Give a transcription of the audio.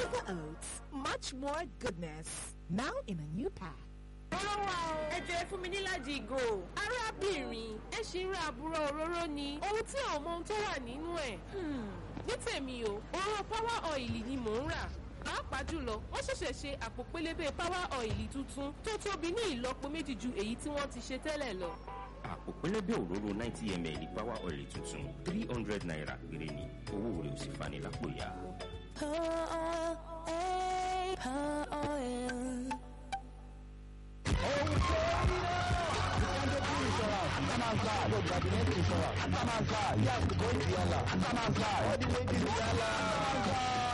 Quaker Oats, much more goodness. Now in a new pack. ẹ jẹ́ fún mi níláàjì ìgò arábìnrin ẹ ṣì ń ra àbúrò òróró ni ohun tí àwọn ọmọ ohun tó wà nínú ẹ̀ ní tèmi o òróró power oil ni mò ń rà pàápàá jùlọ wọ́n ṣẹ̀ṣẹ̀ ṣe àpò pélébé power oil tuntun tó tóbi ní ìlọ́po méjì ju èyí tí wọ́n ti ṣe tẹ́lẹ̀ lọ. àpò pẹlẹbẹ òróró ninety ml power oil tuntun three hundred naira péré ni owó rẹ̀ ò sì fani lápò ya. Atamanka, yes, go Yala. Atamanka, what do you mean, Yala?